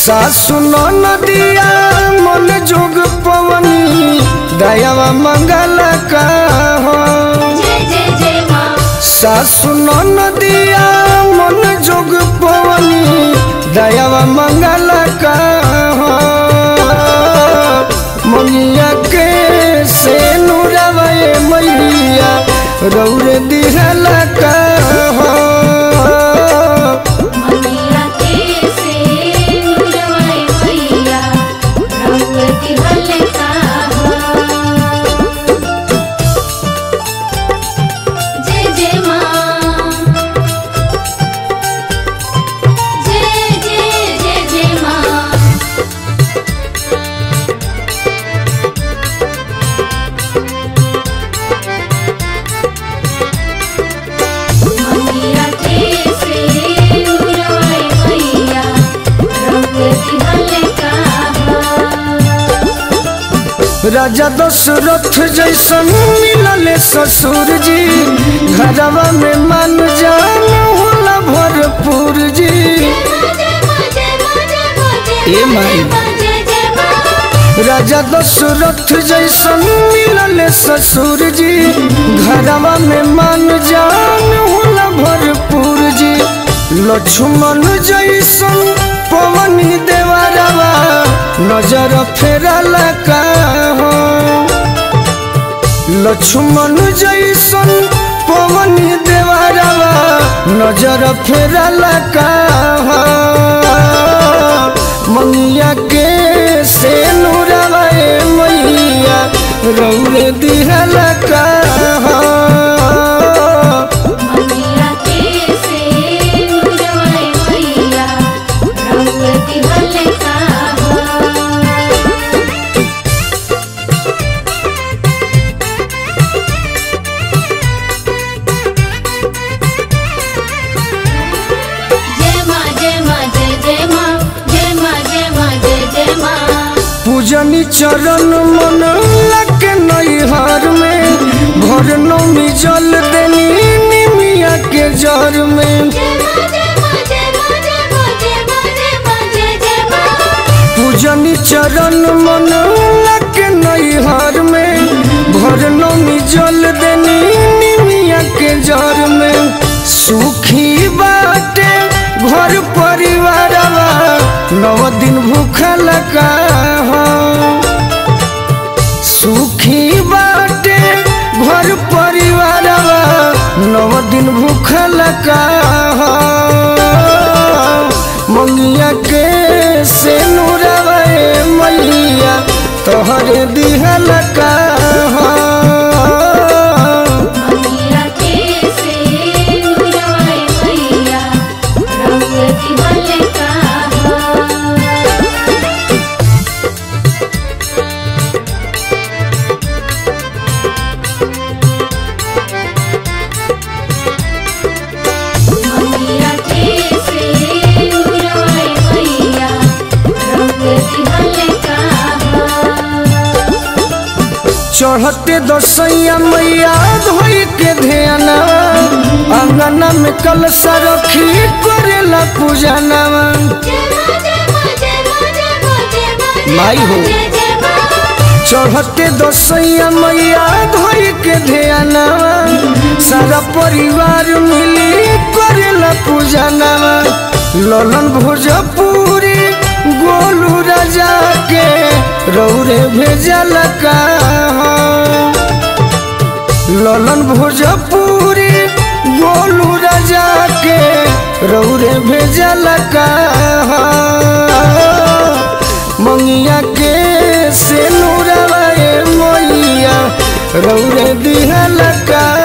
सासु नदिया मन जोग पवनी दयावा मंगल का हो जय जय जय माँ सासु नदिया मन जोग पवनी दयावा मंगल का हो मनिया के से नुरवए मैया रौर दिहल का हो मनिया के से नुरवाए मैया रंगती हल्का जय जय माँ जय जय जय जय माँ मनिया के से नुरवाए मैया रंगती हल्का राजा दशरथ जैसन मिलल ससुर जी घरवा में मन जान होला भरपूर जी ए माई। राजा दशरथ जैसन मिलल ससुर जी घरवा में मन जान होला भरपूर जी लक्ष्मण जैसन पवनी देवरवा नजर फेरल का हो लक्ष्मण जैसन पवनी देवरवा नजर फेरल का हो मंगिया के से नूरवा मैया रौरे दिहल का हो मनिया के से नुरवाए मैया रंगती हल्का जय माँ जय माँ जय जय माँ जय माँ जय माँ जय जय माँ पूजनी चरण मन लग नैहर में भर नौमी जल देनी निमिया के जर में जय माँ जय माँ जय माँ जय माँ जय माँ जय माँ जय जय माँ पूजनी चरण मन लग नैहर में भर नौमी जल देनी निमिया के जर में सुखी बाटे घर परिवारवा नव दिन भूखल का हो सुखी बाटे घर परिवारवा नव दिन भूखल का हो मंगिया के से नूरवा मैया तोहरे दिहल का हो मनिया के से नुरवाए मैया रंगती हल्का मनिया के से नुरवाए मैया रंगती हल्का चढ़ते दसैया मैया धोई के ध्यान अंगना में कलशा रखी करेला पूजनवा माई हो। चढ़ते दसैया मैया धोई के ध्यानवा सारा परिवार मिली करेला पूजनवा ललन भोजपुरी गोलू राजा के रौरे भेजल का हो। ललन भोजपुरी गोलू राजा के रौरे भेजल का हो। मंगिया के से नूरवा मैया रौरे दिहल का